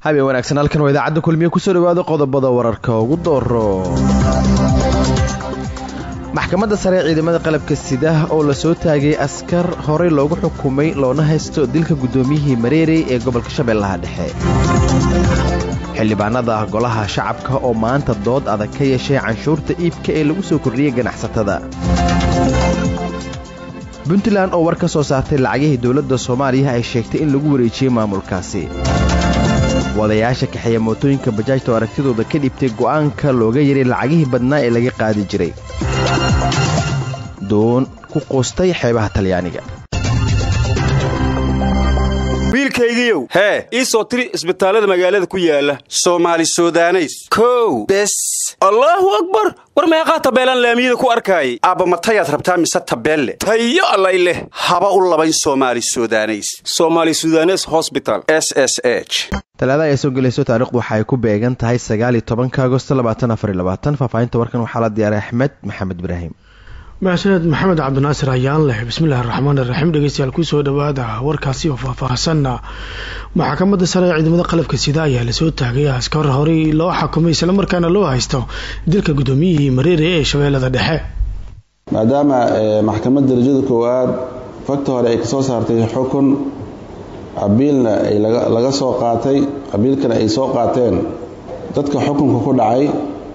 habeen wanaagsan halkan waa idaacadda kulmiye kusoo dhawaada qodobada wararka ugu dooro maxkamadda sare ee ciidamada qalabka sida oo la soo taagay askar horey loogu xukumay loona haysto dilka guddoomiyihii mareerey ee gobolka shabeellaha dhexe xildhibaanada golaha shacabka oo maanta dood adag ka yeeshay canshuurta iibka ee lagu soo kordhiyey ganacsatada puntland oo war ka soo saartay lacagihii dowladda soomaaliya ay sheegtay in lagu wareejiyey maamulkaasi wadayaasha kaxeeya mootooyinka bajaajta oo aragtidooda ka dhibtay go'aanka looga yaray lacagihii badnaa ee laga qaadi jiray doon ku quustay xeebaha talyaaniga wiilkaygiiow hee ii soo tiri isbitaallada magaalada ku yaala soomaali sudaneys kow bes allaahu akbar war meeqaa tabeelaan laamiyada ku arkaayay aabba matayaad rabtaa mise tabeelle tayo allay leh haba u labayn soomaali sudaneys somaali sudanes hosbital s s h talaada ay soo gelayso taarikhdu waxa ay ku beegan tahay sagaaliyo tobanka agosto labaatan afariyo labaatan faahfaahinta warkan waxaa la diyaaray axmed maxamed ibraahim mahadsaned maxamed cabdinaasir ayaan leh bismillahi raxmaan iraxiim dhegeystayaal kusoo dhawaada warkaasi oo faahfaahsanna maxkamadda sare ee ciidamada qalabka sida ayaa lasoo taagay askar horey loo xakumay islamarkaana loo haysto dilka guddoomiyihii mareere ee shabeellada dhexe maadaama maxkamadda darajada koowaad fagta hore ay kasoo saartay xukun cabiilna ay laga soo qaatay cabiilkana ay soo qaateen dadka xukunka ku dhacay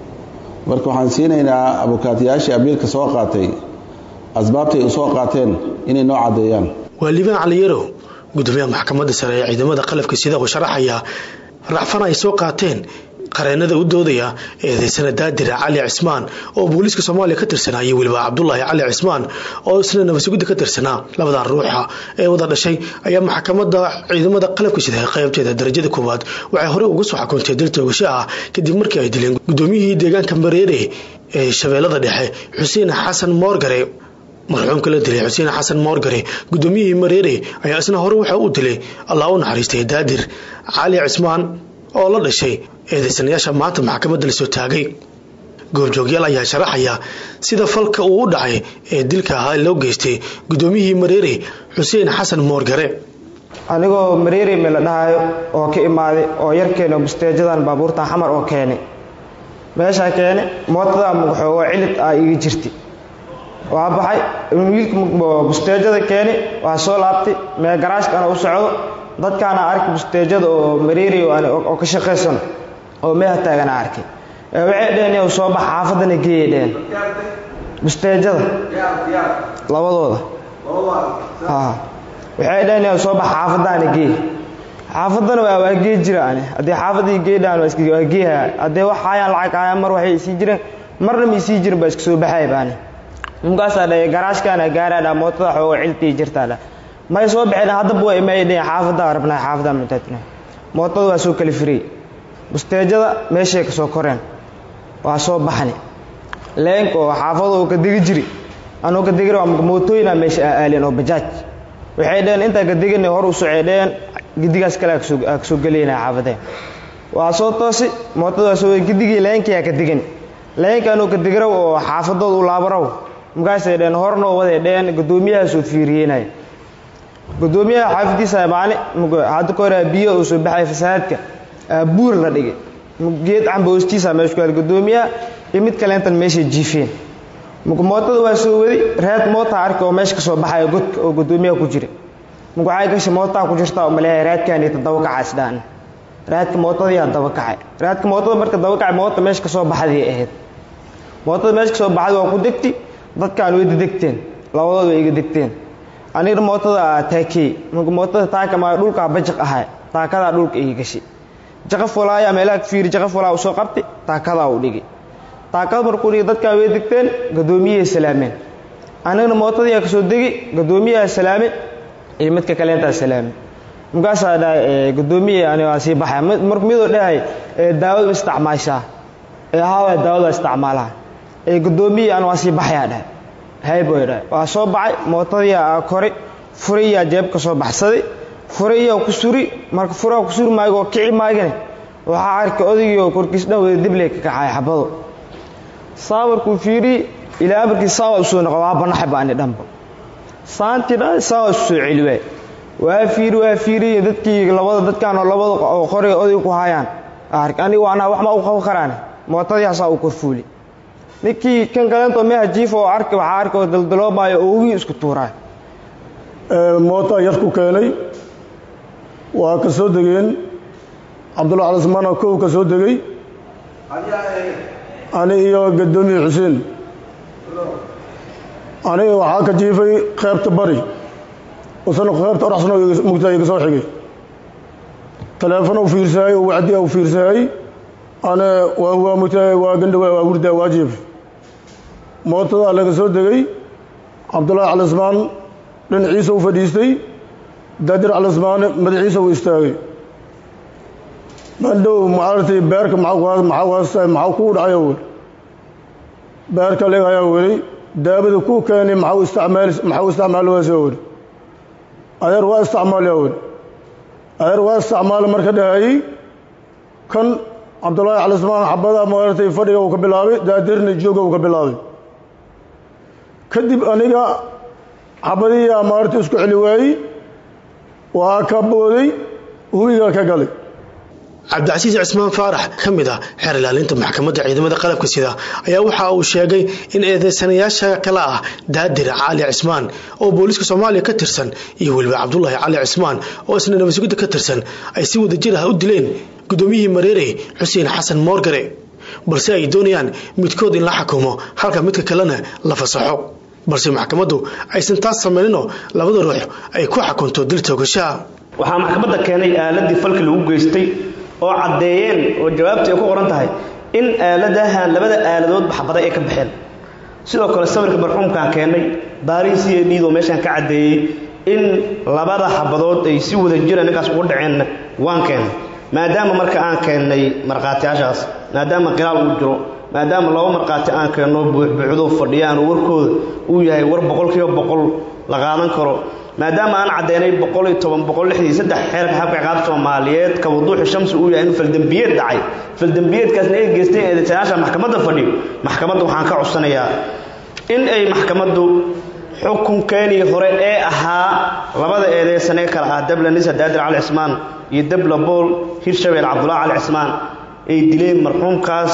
marka waxaan siinaynaa abukaatayaashii abiilka soo qaatay asbaabtay u soo qaateen inay noo caddeeyaan waa liibaan caliyarow gudoomiyaha maxkamadda sare ee ciidamada qalabka sida uu sharaxaya racfan ay soo qaateen qareenada u doodaya eedeysana daadira cali cismaan oo booliiska soomaaliya ka tirsanaa iyo weliba cabdulaahi cali cismaan oo isna nabasugudda ka tirsanaa labadan ruuxa ee wada dhashay ayaa maxkamadda ciidamada qalabka sida qaybteeda darajada koowaad waxay horey uga soo xukuntay dil toogasho ah kadib markii ay dileen gudoomiyihii deegaanka mareere ee shabeellada dhexe xuseen xasan moorgare marxuumka la dilay xuseen xasan moorgare gudoomiyihii mareere ayaa isna hore waxa uu dilay allah u naxariistay daadir cali cismaan oo la dhashay eedeysanayaasha maanta maxkamadda la soo taagay goobjoogyaal ayaa sharaxaya sida falka uu u dhacay ee dilka ahaa loo geystay guddoomiyihii mareere xuseen xasan moorgare anigoo mareere me la dhahayo oo ka imaaday oo yarkeena busteejadan baabuurta xamar oo keenay meeshaa keene mootada muxoogoo cilid ah iga jirtay waa baxay wiilka busteejada keeni waa soo laabtay mee garaashkana u socdo dadkaana arkay busteejada oo mareeri oo ka shaqaysan oo meeha taagana arkay waxay dheheen soo bax xaafadana geeyay dheheen busteejada labadooda waxay dheheen soo bax xaafadaana geey xaafadana waa gee jira ani haddii xaafadii geedhaan waa geeha haddee wax hayaan lacag hayaan mar waxay isii jireen marna ma isii jirin baa iska soo baxay baani ninkaasaa dhahay garaashkaana gaaraadha mootada xoogo ciltii jirtaadha may soo baxeen haddaba waa imay dheheen xaafaddaa rabnaa xaafaddaa mutaatna mootada waa soo kala firiyey busteejada meeshay ka soo koreen waa soo baxani leenka oo xaafada oo ka degi jiri anuu ka degir mootooyina meesha aaleen oo bajaaj waxay dheheen intaa ka degina hor u socay dheheen gidigaas kale aa kasoo gelayna xaafadeen waa soo toosi mootada waa soo gidigii leenkiyaa ka degan leenka anuu ka degiraw oo xaafadood u laabaraw markaasay dheheen hornoo waday dheheen guddoomiyahaasuu fiiriyeynaya gudoomiyaha xaafadiisa maali hadda ka hore biyo uu soo baxay fasahaadka buur la dhigay geed camba hoostiisa meesha ku yaal gudoomiyaha iyo mid kaleentan meeshay jiifeen mootada waa soo wadi reed moota arki oo meesha ka soo baxaya godka oo gudoomiyaha ku jira mug waxay gashay mootaa ku jirta oo maleeyahay reedkaani tadaba kaca isdhaan reedka mootadiyaa daba kacay reedka mootada marka daba kacay moota meesha ka soo baxday ahayd mootada meesha ka soo baxday waa ku degti dadkaan way degteen labadood way iga degteen anigna mootada taakey marka mootada taaka maa dhulkaa bajaq ahay taakadaa dhulka ii gashay jaqaf walaayaa meelaha fiiri jaqaf walaa usoo qabtay taakadaa u dhigay taakada markuu dhigay dadkaan way degteen gadoomiyahay salaameen anigna mootadiyaa kasoo degi gadoomiyaha salaame iyo midka kaleentaa salaame markaasaa dhahay gadoomiye ani waa sii baxaya marka midoo dhahay daawada isticmaashaa ee hawa daawada isticmaalaha ee gadoomiye ani waa sii baxayaa dhahay hayboy dhahay waa soo baxay mootadiyaa koray furayaa jeeb ka soo baxsaday furayaa ku suri marka furaa ku suri maayo oo kici maagane waxaa arkay odaygii oo korkiis dhan wada dibley ka kacay xabado saawarkuu fiiriyey ilaa amarkii saawa usoo noqo waa banaxay ba ani dhanba saantii dhan saawa isu soo celi waay waa fiiri waa fiiriy dadkii labada dadkaan oo labada oo qoriga oday ku hayaan anigu anaa waxma u qaban karaan mootadii hasaa u korfuuli ninkii kan kaleento meha jiif oo arki waxaa arki oo daldaloomaayo oo ugii isku tuuraay mootaa yar ku keenay waa ka soo degeen cabdulla calismaana kow ka soo degey ani iyo gadoomiye xuseen aniga waxaa ka jiifay qaybta bari usana qaybta oraxsano mugtaa iga soo xigay taleefon u fiirsaayey oo wacdi u fiirsaayey ana waa waa mugtaa waa gandhawa waa wurdaa waa jiifay mootadaa laga soo degey cabdullaahi calismaan dhinaciisa u fadhiistay daadir calismaane madaxiisa u istaagay mandhow maaragtay beerka maxaa kuu dhacayo wel beerka legayaa weli daabada kuu keenay maxau isticmaal maxau isticmaali waasa weli adeer waa isticmaalyaa weli adeer waa isticmaala marka dhahayey kan cabdullaahi calismaan xabada maaragtay fadhiga uu ka bilaabay daadirna jooga uu ka bilaabay kadib aniga xabadiyaa maaragtay isku celi waayey waa ka booday hubiga ka galay cabdicasiis cismaan faarax ka mid ah xeer ilaalinta maxkamadda ciidamada qalabka sida ayaa waxa uu sheegay in eedeysanayaasha kale ah daadir cali cismaan oo booliiska soomaaliya ka tirsan iyo weliba cabdulaahi cali cismaan oo isna nabadsugidda ka tirsan ay si wada jir ah u dileen gudoomiyihii mareerey xuseen xasan moorgare balse ay doonayaan midkood in la xukumo halka midka kalena la fasaxo balse maxkamaddu aysan taas samayninoo labada ruux ay ku xukunto dil toogashaha waxaa maxkamadda keenay aaladii falki lagu geystay oo caddeeyeen oo jawaabtii ay ku qoran tahay in aaladahan labada aaladoodba xabaday ay ka baxeen sidoo kale sawirka marxuumkaan keennay baariis iyo dhiidoo meeshaan ka caddeeyey in labada xabadood ay si wada jira ninkaas ugu dhaceenna waan keennay maadaama marka aan keennay markhaatiyaashaas maadaama qiraal uu jiro maadaama laba markhaati aan keenno buuxbuuxdoo fadhiyaan oo warkooda uu yahay war boqolkiiba boqol la qaadan karo maadaama aan caddaynay boqol iyo toban boqol lixdii iyo saddex xeerka xabka ciqaabta soomaaliyeed ka wuduuxi shamsi uu yahay in faldembiyeed dhacay faldembiyeedkaasna ay geysteen eedeysanayaasha maxkamadda fadhiyo maxkamadda waxaan ka codsanayaa in ay maxkamaddu xukunkeenii hore ee ahaa labada eedeysanee kale ah dabla nisa daadir cali cismaan iyo dabla bool hirshabeel cabdullahi cali cismaan ay dileen marxuumkaas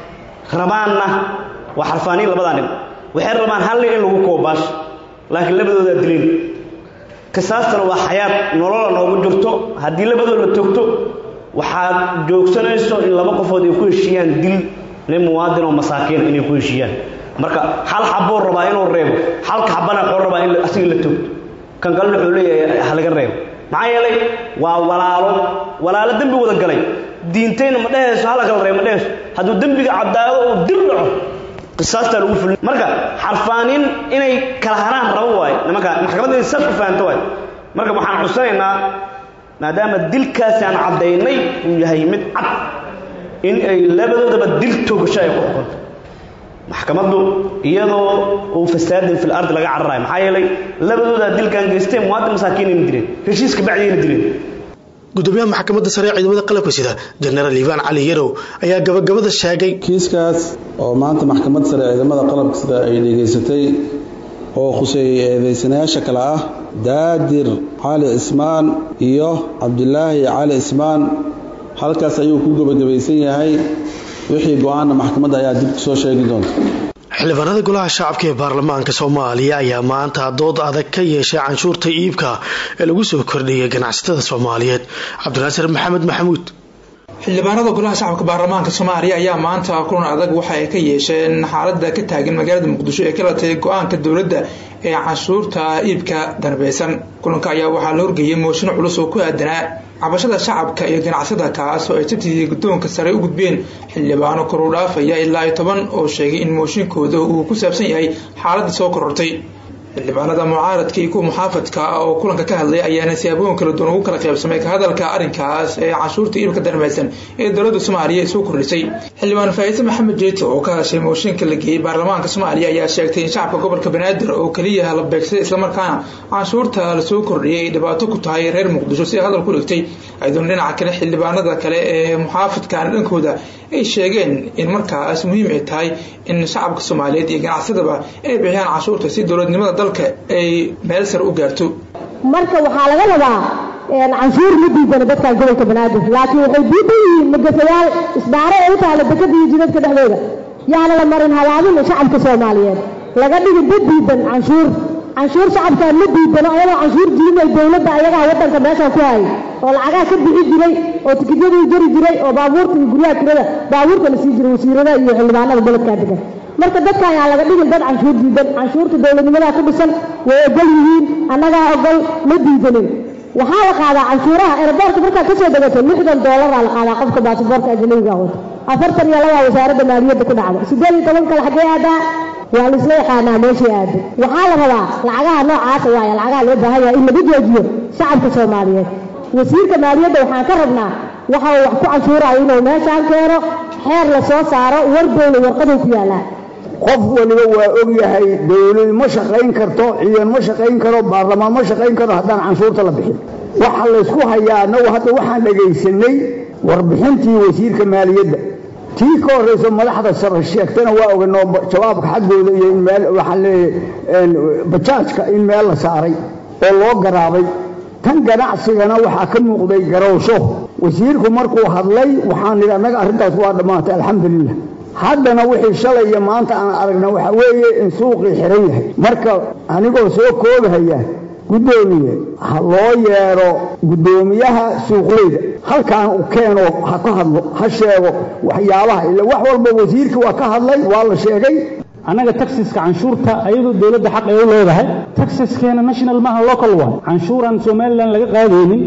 rabaanna waa xarfaaniin labadaa nin waxay rabaan hal nin in lagu koobaash laakiin labadoodaa dileen qisaastana waa xayaad nolola noogu jirto haddii labadood la togto waxaad joogsanayso in laba qofood ay ku heshiiyaan dil nin muwaadin oo masaakiin inay ku heshiiyaan marka hal xabuu rabaa inuu reebo halka xabana wuxuu rabaa in asiga la togto kan kalena wuxuu leeyahay ha laga reebo maxaa yeelay waa walaalo walaalo dembi wada galay diintayna ma dhehayso hala kala reebo ma dhehayso hadduu dembiga caddaado uu dil dhaco qisaastaa lagu fulin marka xarfaanin inay kala haraan rabo waaye nimanka maxkamadda inay saas u fahanto waaye marka waxaan cudsanaynaa maadaama dilkaasi aan caddaynay uu yahay mid cad in ay labadoodaba dil toogasho ay ku xukunto maxkamaddu iyadoo uu fasaadin fil ardi laga cararayo maxaa yeelay labadoodaa dilkan geysteen muwaadin masaakiinayna dileen heshiiska bacdiyayna dileen gudoomiyaha maxkamadda sare ee ciidamada qalabka sida jenaraal iibaan cali yarow ayaa gabagabada sheegay kiiskaas oo maanta maxkamadda sare ee ciidamada qalabka sida ay dhegaysatay oo khuseeyey eedeysanayaasha kale ah daadir cali cismaan iyo cabdilaahi cali cismaan halkaas ayuu ku gebagabaysan yahay wixii go-aanna maxkamadda ayaa dib ku soo sheegi doonta xildhibaanada golaha shacabka ee baarlamaanka soomaaliya ayaa maanta dood adag ka yeeshay canshuurta iibka ee lagu soo kordhiyay ganacsatada soomaaliyeed cabdinaasir maxamed maxamuud xildhibaanada golaha shacabka baarlamaanka soomaaliya ayaa maanta kulan adag waxa ay ka yeesheen xaalada ka taagan magaalada muqdisho ee ka latay go-aanka dowladda ee canshuurta iibka darbeysan kulanka ayaa waxaa la horgeeyay mooshin culus oo ku aadanaa cabashada shacabka iyo ganacsada kaas oo ay sabtidii guddoonka sare u gudbeen xildhibaano koru dhaafaya ilaa iyo toban oo sheegay in mooshinkooda uu ku saabsan yahay xaaladii soo korortay xildhibaanada mucaaradka iyo kuwa muxaafadka oo kulanka ka hadlay ayaana siyaabooyin kala duwan ugu kala qaybsamay ka hadalka arrinkaas ee canshuurta iibka darmaysan ee dowladda soomaaliya soo kordhisay xildhibaan faa'iise maxamed jeeti oo ka hadashay mooshinka la geeyey baarlamaanka soomaaliya ayaa sheegtay in shacabka gobolka banaadir oo keliya la beegsaday islamarkaana canshuurta lasoo kordhiyay ay dhibaato ku tahay reer muqdisho si hadal ku dhigtay ayadoona dhinaca kale xildhibaanada kale ee muxaafadkaana dhankooda ay sheegeen in markaas muhiim ay tahay in shacabka soomaaliyeed iyo ganacsadaba inay bixiyaan canshuurta si dowladnimada dalka ay meel sare u gaarto marka waxaa laga rabaa canshuur ma diidana dadkan gobolka banaadir laakiin waxay diidan yihiin magafayaal isbaaro ee u taala dekada iyo jidadka dhexdooda yaana la marin habaabin shacabka soomaaliyeed laga dhigi dad diidan canshuur canshuur shacabkaan ma diidano ayagoo canshuur jirinay dowladda ayagaa waddanka meeshaan ku hayay oo lacagaha ka bixi jiray oo tikidyadii jari jiray oo baabuurta iyo guryaha tirada baabuurta la sii jiray wasiirada iyo xildhibaanada gobolkaa degan marka dadka ayaa laga dhigin dad canshuur diidan canshuurta dowladnimadaa ku dhisan way ogol yihiin annagaa ogol ma diidanin waxaa la qaadaa canshuuraha eraboorka markaad ka soo degato lixdan doolaraa la qaadaa qofka baasiboorka ajnabiga wato afartan iyo labaa wasaaradda maaliyadda ku dhacda siddeed iyo toban kale xaggee aadaa waa laisla yaqaanaa meeshii aado waxaa la rabaa lacagaha noocaasa waaya lacagaha loo baahan yahay in lagu joojiyo shacabka soomaaliyeed wasiirka maaliyadda waxaan ka rabnaa waxa uu wax ku canshuurayo inuu meeshaan keeno xeer la soo saaro wardowna warqaduu ku yaallaa qof waliba waa og yahay dowlad ma shaqayn karto ciidan ma shaqayn karo baarlamaan ma shaqayn karo haddaan canshuurta la bixin waxa laysku hayaa annagu hadda waxaan dhegaysanay warbixintii wasiirka maaliyadda tii ka horrayso madaxda sare sheegtana waa oganoo jawaabka xaggooda iyo in meel waxaan leeyahay bajaajka in meel la saaray oo loo garaabay tan ganacsigana waxaa ka muuqday garowsho wasiirku markuu hadlay waxaan nidhi annaga arrintaas waa dhammaatay alxamdulilah haddana wixii shalay iyo maanta aan aragna waxaa weeye in suuqii xiran yahay marka anigoo soo koobahaya guddoomiye ha loo yeedho guddoomiyaha suuqleyda halkaan u keeno ha ka hadlo ha sheego waxyaabaha ila wax walba wasiirkii waa ka hadlay waa la sheegay annaga taxiska canshuurta ayadoo dowladda xaq ay u leedahay taxiskeena national maaha local waa canshuuraan somalilan laga qaadaynin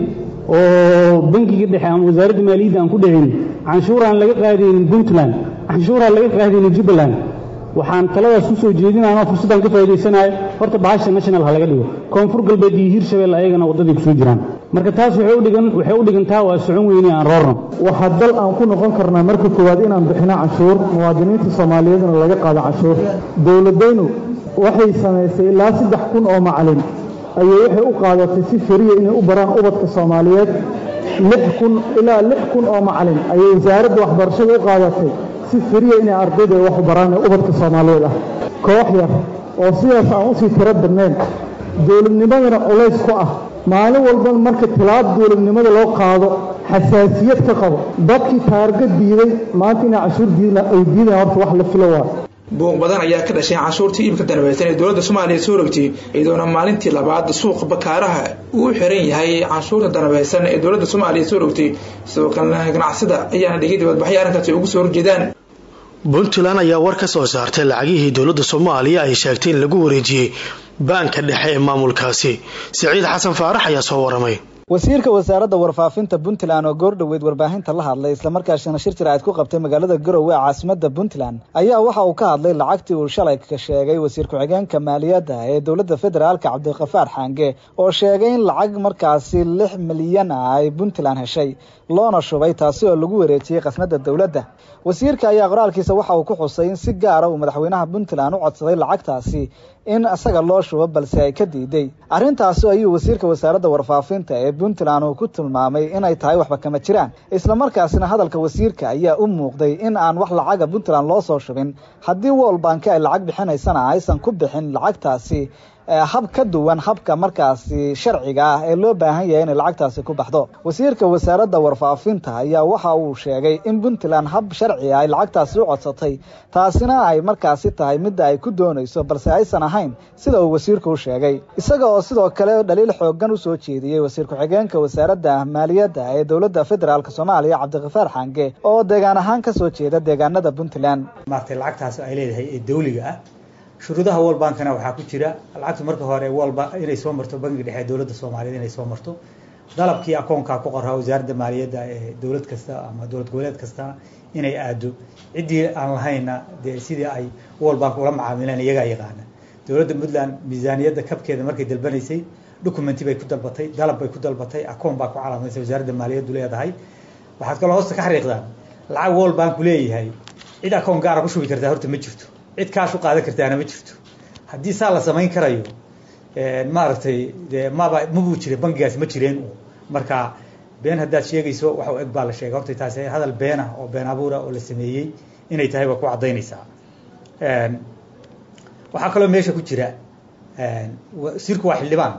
oo bankiga dhexe ama wasaaradda maaliyadda aan ku dhicinin canshuuraan laga qaadaynin puntland canshuuraan laga qaadaynin jubbaland waxaan taladaas u soo jeedinayno fursaddan ka faa'idaysanayo horta bahasha national ha laga dhigo koonfur galbeed iyo hiirshabelle ayagana waddaday ku soo jiraan marka taas waxay u dhigan waxay u dhigantaa waa socon weyne aan roorno waxaa dal aan ku noqon karnaa marka koowaad inaan bixino canshuur muwaadiniinta soomaaliyeedna laga qaado canshuur dowladaynu waxay samaysay ilaa saddex kun oo macalin ayay waxay u qaadatay si fariya inay u baraan ubadka soomaaliyeed lix kun ilaa lix kun oo macalin ayay wasaaradda waxbarashada u qaadatay si fariya inay ardayda wax u baraan ee ubadka soomaaliyeed ah koox yar oo sidaas aan usii tiro badnayn dowladnimadana culays ku ah maalin walba marka tilaab dowladnimada loo qaado xasaasiyad ka qabo dadkii taarga diiday maanta inay canshuur diidna ay diidayan horta wax la filo waa buuq badan ayaa ka dhashay canshuurtii iibka danbaysan ee dowladda soomaaliya soo rogtay iyadoona maalintii labaad suuqa bakaaraha uu xiran yahay canshuurta danbaysan ee dowladda soomaaliya soo rogtay sidoo kalena ganacsida ayaana dhigay dibadbaxyo arrinkaasi ugu soo horjeedaan puntland ayaa war ka soo saartay lacagihii dowladda soomaaliya ay sheegtay in lagu wareejiyey baanka dhexe ee maamulkaasi siciid xasan faarax ayaa soo waramay wasiirka wasaaradda warfaafinta puntland oo goordhoweyd warbaahinta la hadlay islamarkaasina shir jiraacid ku qabtay magaalada garowe ee caasimada puntland ayaa waxa uu ka hadlay lacagtii uu shalay ka sheegay wasiir ku-xigeenka maaliyadda ee dowladda federaalka cabdiqafaar xaange oo sheegay in lacag markaasi lix milyan ah ay puntland heshay loona shubay taasi oo lagu wareejiyey khasnada dowladda wasiirka ayaa qoraalkiisa waxa uu ku xusay in si gaara uu madaxweynaha puntland u codsaday lacagtaasi in isaga loo shubo balse ay ka diiday arrintaasi ayuu wasiirka wasaaradda warfaafinta ee puntland uu ku tilmaamay inay tahay waxba kama jiraan islamarkaasina hadalka wasiirka ayaa u muuqday in aan wax lacaga puntland loo soo shubin haddii world bank ay lacag bixinaysana aysan ku bixin lacagtaasi hab ka duwan habka markaasi sharciga ah ee loo baahan yahay inay lacagtaasi ku baxdo wasiirka wasaaradda warfaafinta ayaa waxa uu sheegay in puntland hab sharci ah ay lacagtaasi u codsatay taasina ay markaasi tahay midda ay ku doonayso balse aysan ahayn sida uu wasiirku u sheegay isaga oo sidoo kale dhaliil xoogan usoo jeediyey wasiir ku-xigeenka wasaaradda maaliyadda ee dowladda federaalk soomaaliya cabdiqafaar xange oo deegaan ahaan kasoo jeeda deegaanada puntland maartay lacagtaas ay leedahay ee dawliga ah shuruudaha world bankana waxaa ku jira lacagtu marka hore walba inay soo marto bangiga dhexe dowladda soomaaliyeed inay soo marto dalabkii akoonkaa ku qoraa wasaaradda maaliyadda ee dowlad kasta ama dowlad goboleed kasta inay aado ciddii aan lahayna dee sidii ay world bank ula macaamileen iyagaa yaqaana dowladda puntland miisaaniyadda kabkeeda markay dalbanaysay documenti bay ku dalbatay dalab bay ku dalbatay akoon baa ku calaamaysay wasaaradda maaliyaddu leedahay waxaad kaloo hoosta ka xariiqdaan lacag world banku leeyahay cid akoon gaara ku shubi kartaa horta ma jirto cid kaash u qaadan kartaana ma jirto haddii saa la samayn karayo maaragtay de maba mabuu jira bangigaas ma jireen marka been haddaad sheegayso wax u eg baa la sheegay horta taasi hadal beenah oo been abuura oo la sameeyey inay tahay waa ku caddaynaysaa waxaa kaloo meesha ku jira wasiirku waa xildhibaan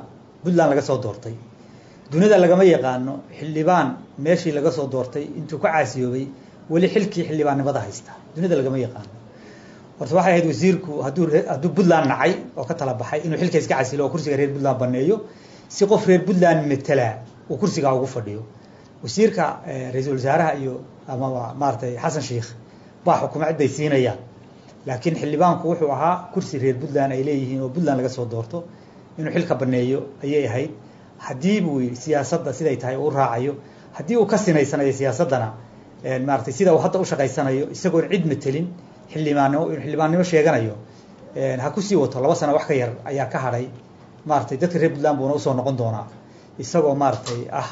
puntland laga soo doortay dunida lagama yaqaano xildhibaan meeshii laga soo doortay intuu ka caasiyoobay weli xilkii xildhibaannimada haysta dunida lagama yaqaano horta waxay ahayd wasiirku hadduu hadduu puntland nacay oo ka tala baxay inuu xilka iska casilo oo kursiga reer puntland baneeyo si qof reer puntland metelaa uu kursigaa ugu fadhiyo wasiirka ra-iisul wasaaraha iyo ama maaragtay xasan sheikh baa xukuumad bay siinayaan laakiin xildhibaanku wuxuu ahaa kursi reer puntland ay leeyihiin oo puntland laga soo doorto inuu xilka baneeyo ayay ahayd haddii buu yidhi siyaasadda siday tahay uu raacayo haddii uu ka sinaysanayo siyaasaddana maaratay sida uu hadda u shaqaysanayo isagoon cid metelin xildhibaannimo inuu xildhibaannimo sheeganayo ha kusii wato laba sano wax ka yar ayaa ka hadhay maaratay dadka reer puntland buuna usoo noqon doonaa isagoo maaratay ah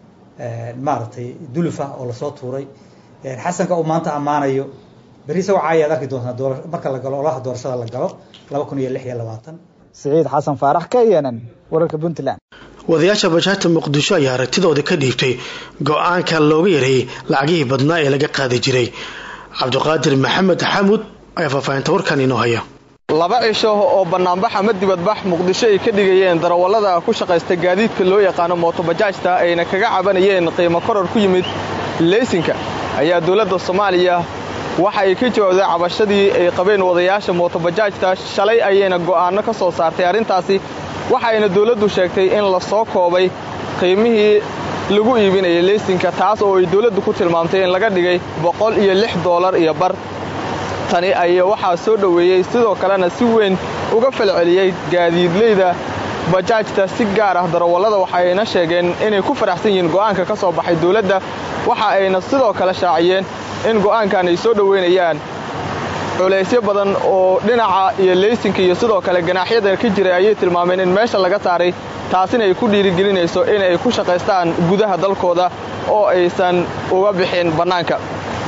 maaragtay dulufa oo lasoo tuuray xasanka uu maanta ammaanayo berri isagoo caayaad arki doontaa marka la galo olaha doorashada la galo laba kun iyo lix iyo labaatan siciid xasan faarax ka yenan wararka puntland wadayaasha bajaajta muqdisho ayaa aragtidooda ka dhiibtay go-aanka looga yareeyey lacagihii badnaa ee laga qaadi jiray cabdiqaadir maxamed xamuud ayaa faahfaahinta warkan inoo haya laba cisho oo bannaanbax ama dibadbax muqdisho ay ka dhigayeen darawallada ku shaqaysta gaadiidka loo yaqaano mootobajaajta ayna kaga cabanayeen qiimo koror ku yimid leysinka ayaa dowladda soomaaliya waxa ay ka jawaabday cabashadii ay qabeen wadayaasha mootobajaajta shalay ayayna go'aanno ka soo saartay arrintaasi waxayna dowladdu sheegtay in la soo koobay qiimihii lagu iibinayay leysinka taas oo ay dowladdu ku tilmaamtay in laga dhigay boqol iyo lix doolar iyo bar tani ayaa waxaa soo dhoweeyey sidoo kalena si weyn uga falceliyey gaadiidleyda bajaajta si gaar ah darawallada waxayna sheegeen inay ku faraxsan yihiin go'aanka ka soo baxay dowladda waxa ayna sidoo kale shaaciyeen in go'aankan ay soo dhoweynayaan culaysyo badan oo dhinaca iyo leysinka iyo sidoo kale ganaaxyada ka jiray ayay tilmaameen in meesha laga saaray taasina ay ku dhiirigelinayso inay ku shaqaystaan gudaha dalkooda oo aysan uga bixin bannaanka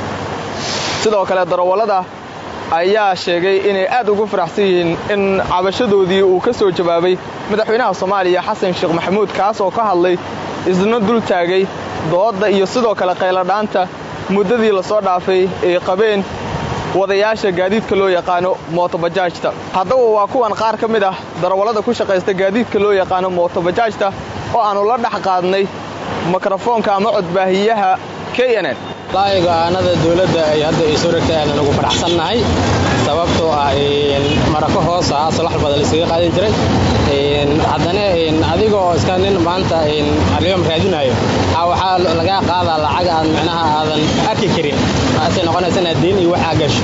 sidoo kale darawallada ayaa sheegay inay aad ugu faraxsan yihiin in cabashadoodii uu ka soo jawaabay madaxweynaha soomaaliya xasan sheekh maxamuud kaas oo ka hadlay isna dul taagay doodda iyo sidoo kale qayladhaanta muddadii lasoo dhaafay ay qabeen wadayaasha gaadiidka loo yaqaano mootobajaajta haddaba waa kuwan qaar ka mid ah darawallada ku shaqaysta gaadiidka loo yaqaano mootobajaajta oo aannu la dhex qaadnay mikrofoonka ama codbaahiyaha k n n wallaahi go'aanada dowladda ay hadda ay soo ragtay aanan ugu faraxsannahay sababtoo ah marako hoos ah asal wax badan laiskaga qaadan jiray haddana adigoo iska nin maanta alyom raadinayo waxaa lagaa qaadaa lacag aad micnaha aadan arki karin taasay noqonaysa inaad deyn iyo waxaa gasho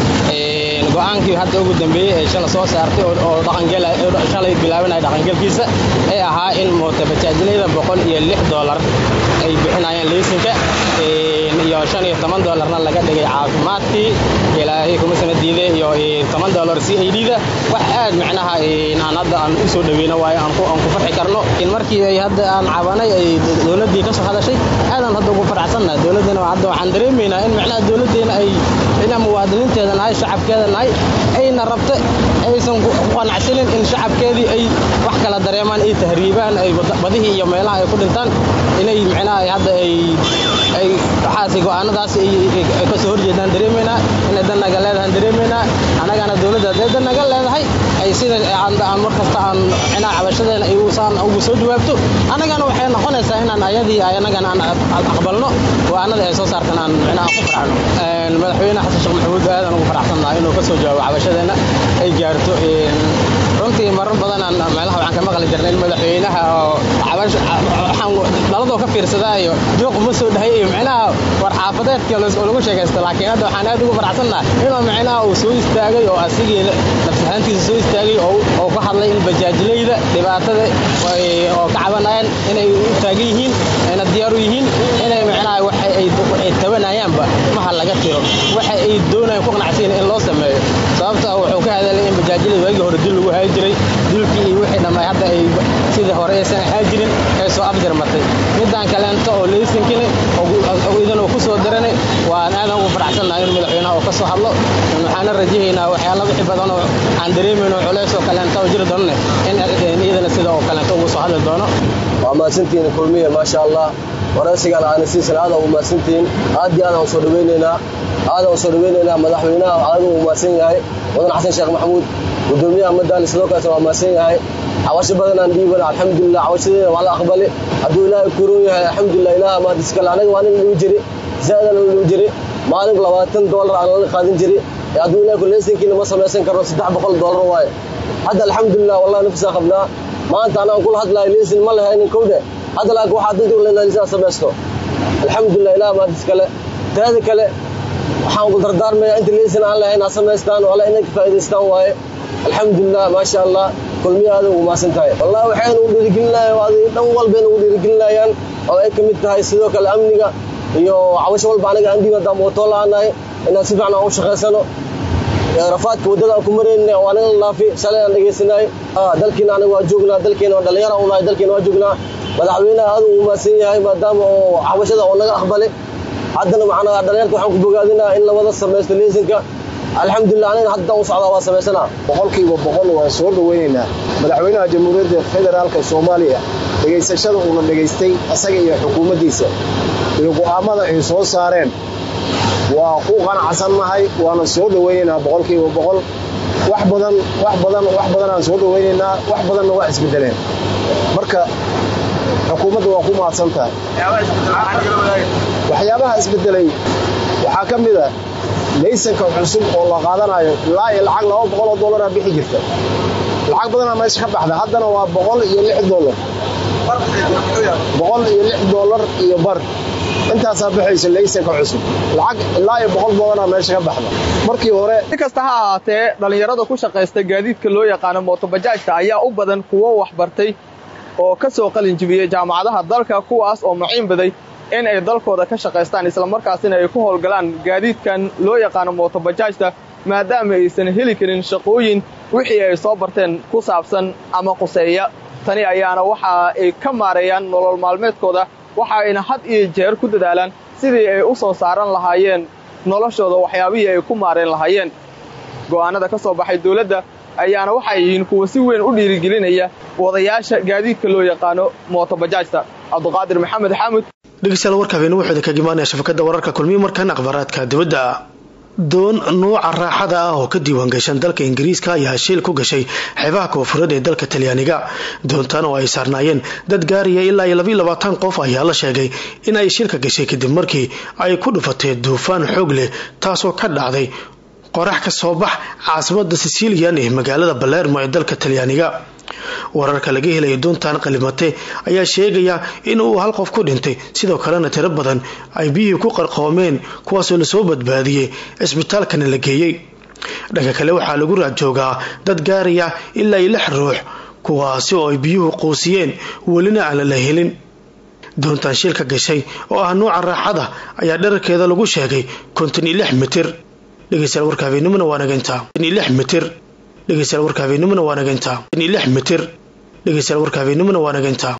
go'aankii hadda ugu dambeeyey ee shala soo saartay oo shalay bilaabanaya dhaqangelkiisa ee ahaa in mootobajaajlayda boqol iyo lix doolar ay bixinayaan leysinka iyo shan iyo toban doolarna laga dhigay caafimaadkii ilaahay kuma sana diiday iyo toban doolar c i d-da wax aad micnaha aan hadda aan u soo dhaweyno waayo aan ku farxi karno markii ay hadda aan cabanay ay dowladdii ka soo hadashay aadaan hadda ugu faraxsannahay dowladdana hadda waxaan dareemaynaa in micnaha dowladdeena ay ina muwaadiniinteeda nahay shacabkeeda nahay ayna rabta aysan ku qanacsanin in shacabkeedii ay wax kala dareemaan ay tahriibaan ay badihii iyo meelaha ay ku dhintaan inay micnaha hadda ay ay waxaasi go'aanadaas ay ka soo horjeedaan dareemaynaa inay dan naga leedahan dareemaynaa annagana dowladda hadday dan naga leedahay ay sida aan mar kasta aan micnaha cabashadeena ay usaan ugu soo jawaabto annagana waxay noqonaysaa inaan ayadii annagana aan aqbalno go'aanada ay soo saartan aan micnaha ku farxno madaxweyne xasan sheekh maxamuud aadan ugu faraxsannahay inuu ka soo jawaabo cabashadeena ay gaarto runtii marar badan aan meelaha waxaan ka maqli jirnay in madaxweynaha oo waxaan dhaladoo ka fiirsadaayo juuq ma soo dhahay iyo micnaha war xaafadeedka lagu sheekaysto laakiin hadda waxaan aad ugu faraxsannahay inuu micnaha uu soo istaagay oo asigii nafsahaantiisa soo istaagay oo ka hadlay in bajaajlayda dhibaatada oo ka cabanayaan inay u taagan yihiin ayna diyaar u yihiin inay micnaha waxa ay tabanayaanba maha laga tiro waxa ay doonayaan ku qanacsiin in loo sameeyo sababta wuxuu ka hadalay in bajaajlada waagii hore dil lagu hayi jiray dilkii iyo wixii dhammaay hadda ay sidii hore aysan ahaan jirin ay soo afjarmatay midaan kaleento oo leysinkini idan uu ku soo diranay waan aadan ugu faraxsannahay in madaxweynaha uu ka soo hadlo waxaana rajahaynaa waxyaala wixii badan oo aan dareemayno culays oo kaleento oo jiri doonne in iyadana sida oo kaleento ugu soo hadli doono waa mahadsantihiin kulmiya maasha allah waraysigan aana siisan aada ugu mahadsantihiin aad iyo aad aan soo dhaweynaynaa aad aan soo dhaweynaynaa madaxweynaha aada ugu mahadsan yahay mudan xasan sheekh maxamuud gudoomiyaha madaali sidoo kaleetana waa mahadsan yahay cawasho badanaan dhiibana alxamdulilah cawashadeena waa la aqbali hadduu ilaahay kuroon yahay alxamdulilah ilaah maadiskale anaga waa nin dhibi jiri zaadana u dhibi jiri maalin labaatan doolar aan lala qaadin jiri hadduu ilahay kuleysankiina ma samaysan karno saddex boqol doolar waaye hadda alxamdulilah wallahi nafisaan qabnaa maanta anaan kula hadlahay leysin ma lahaynin kowde hadda laakiin waxaa danta uleynaa leysin samaysto alxamdulilah ilaah maadiskale taada kale waxaan ku dardaarmayaa inta leysin aan lahayn ha samaystaan oo alla inay ka faa'idaystaan waaye alxamdulilah maasha allah kulmiya aad ugu maasan tahay wallahi waxayna u dhiirigelinayaan adig dhan walbayna ugu dhiirigelinayaan oo ay ka mid tahay sidoo kale amniga iyo cawasho walba anaga aan dhiib haddaan mootoo la'aanahay inaan si fiican aan u shaqaysano rafaadka waddada aan ku marayna oo anaga la laafi shalay aan dhegaysanay dalkiina anaga waa joognaa dalkiina waa dhallinyara unahay dalkiina waa joognaa madaxweynaha aad ugu maasan yahay maadaama oo cawashada oo naga aqbalay haddana macnaa dhallinyarta waxaan ku bogaadinaa in labada samaysto leysinka alxamdulilah anina haddaan u socdaa waa samaysanaa boqolkiiba boqol waan soo dhawaynaynaa madaxweynaha jamhuuriyadda federaalka soomaaliya dhegaysashada uuna dhegaystay asaga iyo xukuumaddiisa iyo go'aamada ay soo saareen waa ku qanacsannahay waana soo dhawaynaynaa boqolkiiba boqol wax badan wax badan wax badan aan soo dhawaynaynaa wax badanna waa isbedeleen marka xukuumadda waa ku mahadsan tahay waxyaabaha isbedelay waxaa ka mid a laysanka cusub oo la qaadanayo ilaa iyo lacag laba boqol oo dollaraa bixi jirta lacag badanaa meesha ka baxda haddana waa boqol iyo lix dollar boqol iyo lix dollar iyo bar intaasaa baxaysa laysanka cusub lacag ilaa iyo boqol badanaa meesha ka baxda markii hore si kasta ha ahaatee dhallinyarada ku shaqaysta gaadiidka loo yaqaano mootobajaajta ayaa u badan kuwo waxbartay oo ka soo qalin jibiyey jaamacadaha dalka kuwaas oo maciin baday in ay dalkooda ka shaqaystaan islamarkaasina ay ku howlgalaan gaadiidkan loo yaqaano mootobajaajta maadaama aysan heli karin shaqooyin wixii ay soo barteen ku saabsan ama quseeya tani ayaana waxa ay ka maareeyaan nolol maalmeedkooda waxa ayna had iyo jeer ku dadaalaan sidii ay u soo saaran lahaayeen noloshooda waxyaabihii ay ku maareen lahaayeen go'aanada ka soo baxay dawladda ayaana waxay yihiin kuwa si weyn u dhiirigelinaya wadayaasha gaadiidka loo yaqaano mootobajaajta cabduqaadir maxamed xaamud dhegeystayaal warka habeenimo wuxuu idinkaga imaanaya shabakada wararka kulmiye markan akhbaaraadka dibadda doon nuuca raaxada ah oo ka diiwaan gashan dalka ingiriiska ayaa shiil ku gashay xeebaha koonfureed ee dalka talyaaniga doontan oo ay saarnaayeen dad gaaraya ilaa iyo labaiyo labaatan qof ayaa la sheegay in ay shilka gashay kadib markii ay ku dhufatay duufaan xoog leh taasoo ka dhacday qorax ka soo bax caasimada sicilian ee magaalada balermo ee dalka talyaaniga wararka laga helaya doontan qalimate ayaa sheegaya in uu hal qof ku dhintay sidoo kalena tiro badan ay biyihii ku qarqoomeen kuwaasoo lasoo badbaadiyey cisbitaalkana la geeyey dhanka kale waxaa lagu raadjoogaa dad gaaraya ilaa iyo lix ruux kuwaasi oo ay biyuhu quusiyeen welina aan la helin doontan shilka gashay oo ah nuuca raaxada ayaa dherarkeeda lagu sheegay konton iyo lix mitir dhegeystayaal warka habeenimona waa nagintaa lix mitir dhegeystayaal warka habeenimona waa nagintaa lix mitir dhegeystayaal warka habeenimona waa nagintaa